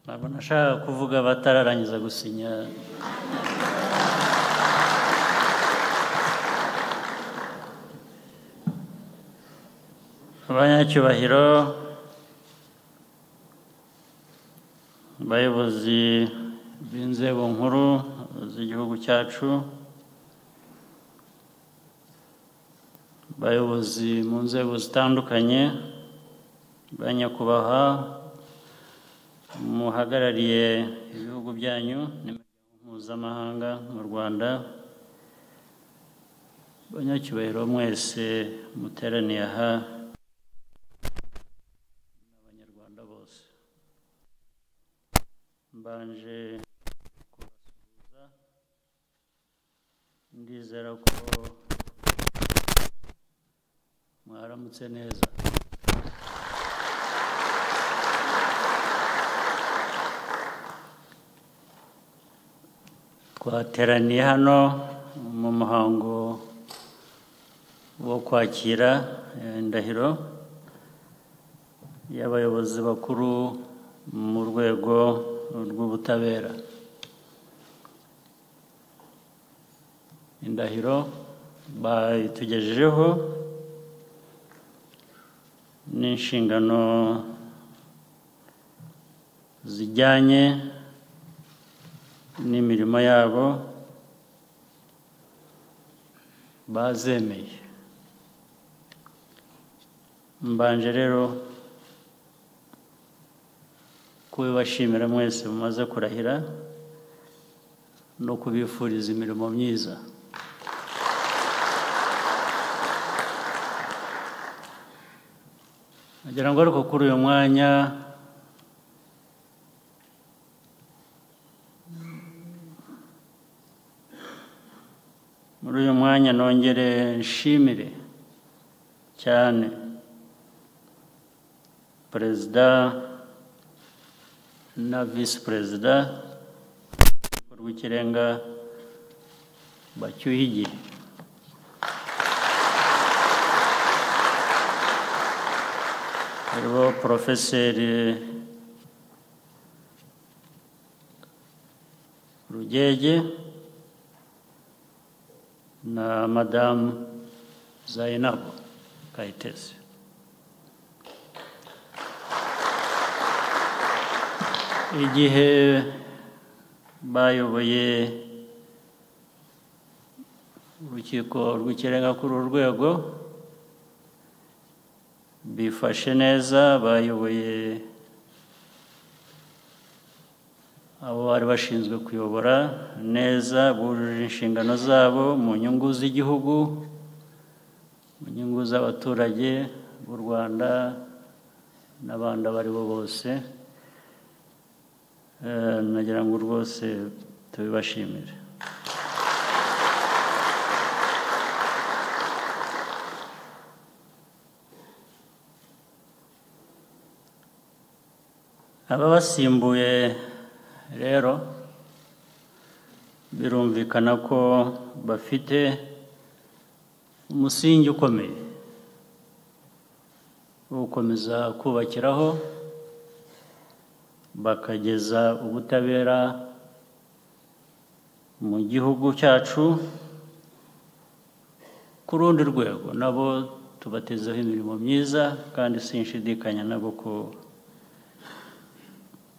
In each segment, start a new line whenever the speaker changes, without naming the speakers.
ntabwo nashakaga kuvuga batararangiza gusinya abanyacyubahiro abayobozi b'inzego nkuru z'igihugu cyacu abayobozi mu nzego zitandukanye ba nyakubahwa muhagarariye ibihugu byanyu n'imiryango mpuzamahanga mu rwanda abanyacyubahiro mwese muteraniye aha n'abanyarwanda bose mbanje kubasuhuza ndizera ko mwaramutse neza twateraniye hano mu muhango wo kwakira eh, indahiro y'abayobozi bakuru mu rwego rw'ubutabera indahiro bayitugejejeho n'inshingano zijyanye n'imirimo yabo bazemeye mbanje rero kubibashimira mwese mumaze kurahira no kubifuriza imirimo myiza ngira ngo ariko kuri uyu mwanya muri uyu mwanya nongere nshimire cyane perezida na visi perezida rw'ikirenga bacyuye igihe hariho porofeseri rugege na madamu zayinabo kayitesi igihe bayoboye urukiko rw'ikirenga kuri uru rwego bifashe neza bayoboye abo bari bashinzwe kuyobora neza bujuje inshingano zabo mu nyungu z'igihugu mu nyungu z'abaturage b'u rwanda n'abandi abo ari bo bose nagira ngo rwose tubibashimire ababasimbuye rero birumvikana ko bafite umusingi ukomeye wo gukomeza kubakiraho bakageza ubutabera mu gihugu cyacu ku rundi rwego nabo tubatezeho imirimo myiza kandi sinshidikanya nabo ko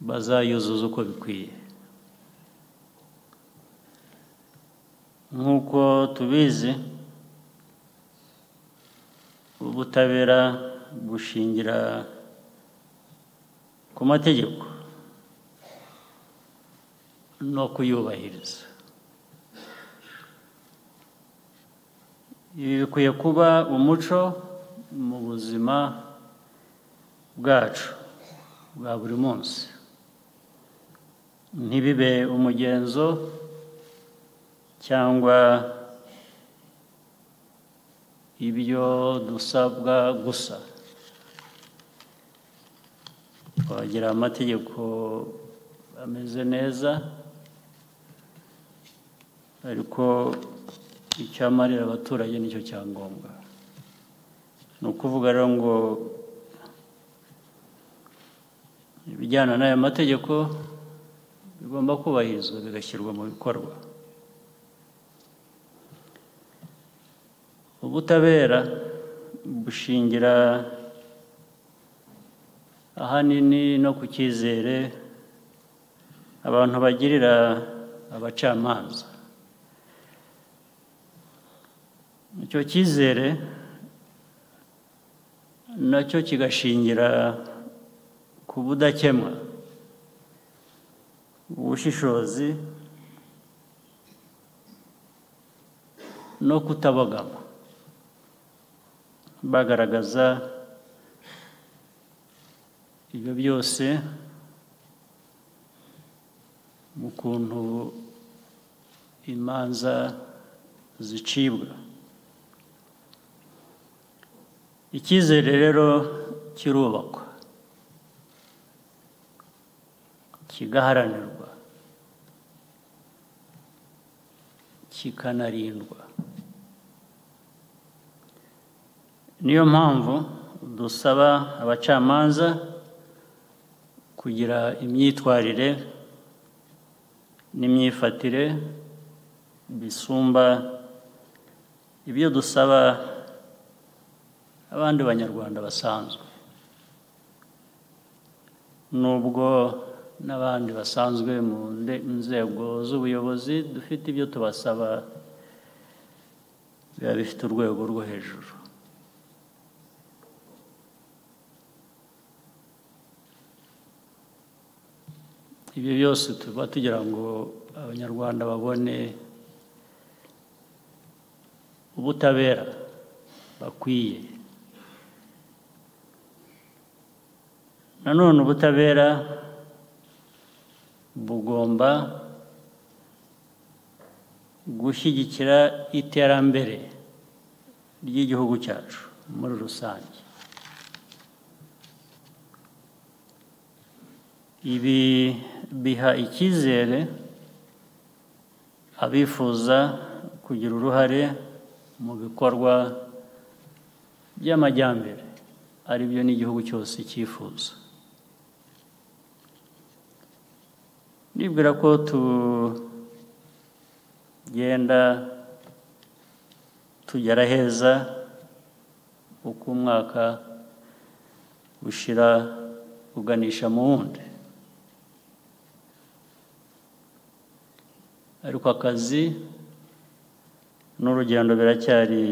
bazayuzuza uko bikwiye nk'uko tubizi ubutabera bushingira ku mategeko no kuyubahiriza ibi bikwiye kuba umuco mu buzima bwacu bwa buri munsi ntibibe umugenzo cyangwa ibyo dusabwa gusa twagira amategeko ameze neza ariko icyamarira abaturage nicyo cya ngombwa ni ukuvuga rero ngo ibijyana n'aya mategeko bigomba kubahirizwa bigashyirwa mu bikorwa ubutabera bushingira ahanini no ku cyizere abantu bagirira abacamanza icyo cyizere nacyo kigashingira ku budakemwa ubushishozi no kutabogama bagaragaza ibyo byose mu kuntu imanza zicibwa icyizere rero kirubakwa kigaharanirwa kikanarindwa niyo mpamvu dusaba abacamanza kugira imyitwarire n'imyifatire bisumba ibyo dusaba abandi banyarwanda basanzwe nubwo n'abandi basanzwe mu nzego z'ubuyobozi dufite ibyo tubasaba biba bifite urwego rwo hejuru ibyo byose tuba tugira ngo abanyarwanda babone ubutabera bakwiye nanone ubutabera bugomba gushyigikira iterambere ry'igihugu cyacu muri rusange ibi biha icyizere abifuza kugira uruhare mu bikorwa by'amajyambere ari byo n'igihugu cyose cyifuza nibwira ko tugenda tugera heza uko umwaka ushira uganisha mu wundi ariko akazi n'urugendo biracyari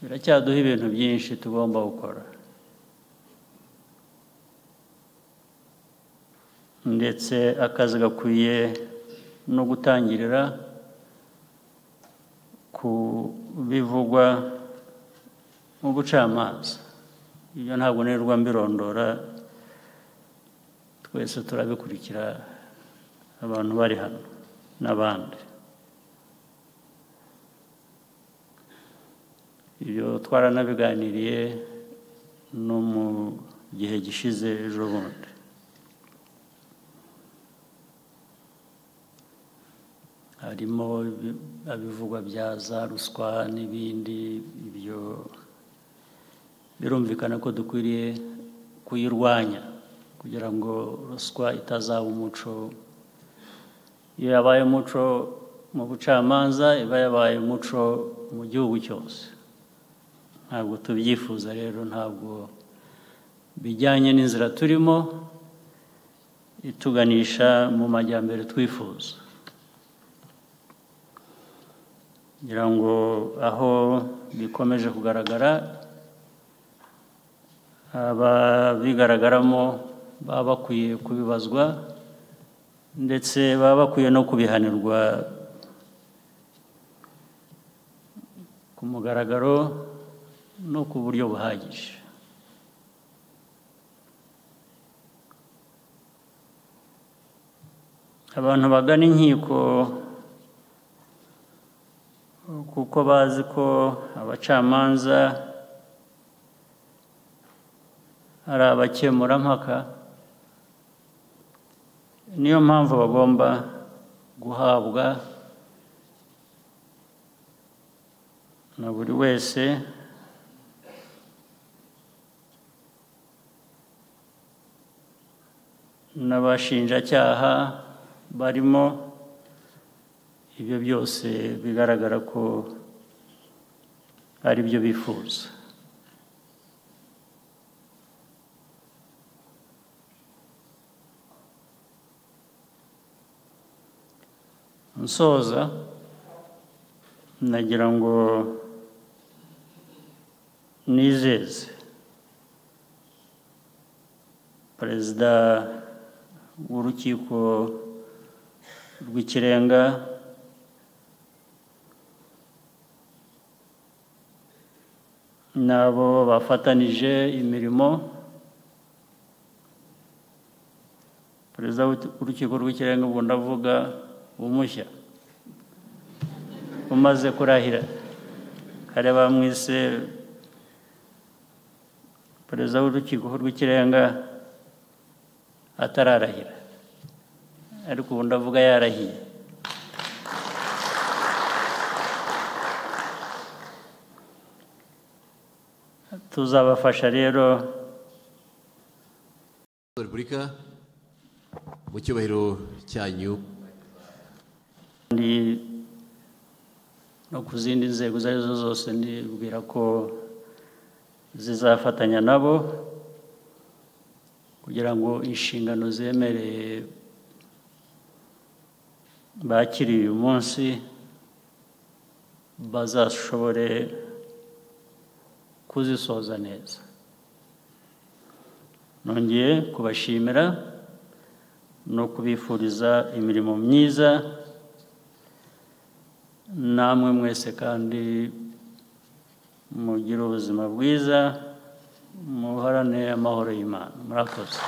biracyaduha ibintu byinshi tugomba gukora ndetse akazi gakwiye no gutangirira ku bivugwa mu bucamanza ibyo ntabwo nirirwa mbirondora twese turabikurikira abantu bari hano n'abandi ibyo twaranabiganiriye no mu gihe gishize ejo bundi harimo abivugwa bya za ruswa n'ibindi ibyo birumvikana ko dukwiriye kuyirwanya kugira ngo ruswa itazaba umuco iyo yabaye umuco mu bucamanza iba yabaye umuco mu gihugu cyose ntabwo tubyifuza rero ntabwo bijyanye n'inzira turimo ituganisha mu majyambere twifuza kugira ngo aho bikomeje kugaragara ababigaragaramo baba bakwiye kubibazwa ndetse baba bakwiye no kubihanirwa ku mugaragaro no ku buryo buhagije abantu bagana inkiko kuko bazi ko abacamanza ari abakemurampaka niyo mpamvu bagomba guhabwa na buri wese n'abashinjacyaha barimo ibyo byose bigaragara ko ari byo bifuza nsoza nagira ngo nizeze perezida w'urukiko rw'ikirenga n'abo bafatanije imirimo perezida w'urukiko rw'ikirenga ubwo ndavuga umushya umaze kurahira kare bamwise perezida w'urukiko rw'ikirenga atararahira ariko ubu ndavuga yarahiye tuzabafasha rero
repubulika mu cyubahiro cyanyu
kandi no ku zindi nzego izo ari zo zose nibwira ko zizafatanya nabo kugira ngo inshingano zemereye bakiriye uyu munsi bazashobore kuzisoza neza nongeye kubashimira no kubifuriza imirimo myiza namwe mwese kandi mugire ubuzima bwiza muharane amahoro y'imana murakoze